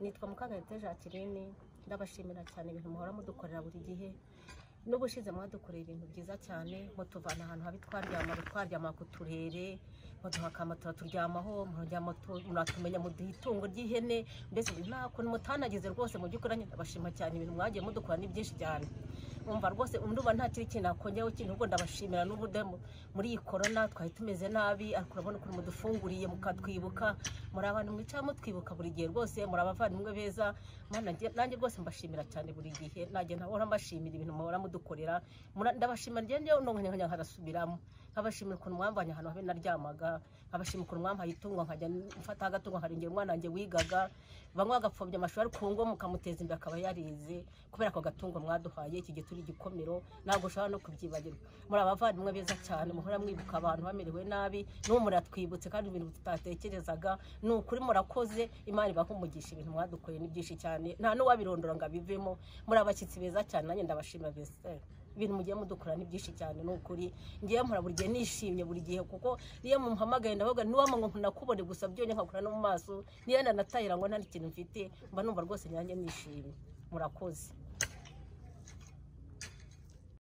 nitwa Mukagayobya Jacqueline ndabashimira cyane ibintu muhora mudukorera buri gihe n'ubushize mwadukoreye ibintu byiza cyane mutuvana ahantu habi twaryama twaryama ku turere muduha akamotora turyamaho muratumenya muduha itungo ry'ihene mbese nta kuntu mutanagize rwose mu by'ukuri ndabashima cyane ibintu mwagiye mudukora ni byinshi cyane umva rwose ndumva nta kindi kintu nakongeraho ikintu ubwo ndabashimira n'ubude muri iyi korona twari tumeze nabi ariko urabona ukuntu mudufunguriye mukatwibuka muri abantu mwicara mutwibuka buri gihe rwose muri abavandimwe beza Mana, njye- nanjye rwose mbashimira cyane buri gihe nanjye nahora mbashimira ibintu muhora mudukorera Mura- ndabashimira njye njyewe nonganya nkajya nkadasubiramo nkabashimira ukuntu mwamvanye ahantu habe naryamaga nkabashimira ukuntu mwampaye itungo nkajya mfata agatungo nkarengera umwana wanjye wigaga bamwe bagapfobya amashuri ariko uwo ngo mukamuteza imbere akaba yarize kubera ako gatungo mwaduhaye iki gihe turi igikomero ntabwo ushobora no kubyibagirwa muri abavandimwe beza cyane muhora mwibuka abantu bamerewe nabi n'ubu muratwibutse kandi ibintu tutatekerezaga ni ukuri murakoze imana ibaha umugisha ibintu mwadukoreye ni byinshi cyane nta n'uwabirondora ngo abivemo muri abashyitsi beza cyane nanjye ndabashima bese ibintu mugiye mudukora ni byinshi cyane ni ukuri ngewe mpora buri gihe nishimye buri gihe kuko iyo mumpamagaye ndavuga niwama ngo ntakubone gusa byonyine nkakura no mu maso niyo ndanatahira ngo nta n'ikintu mfite mba numva rwose nanjye nishimye murakoze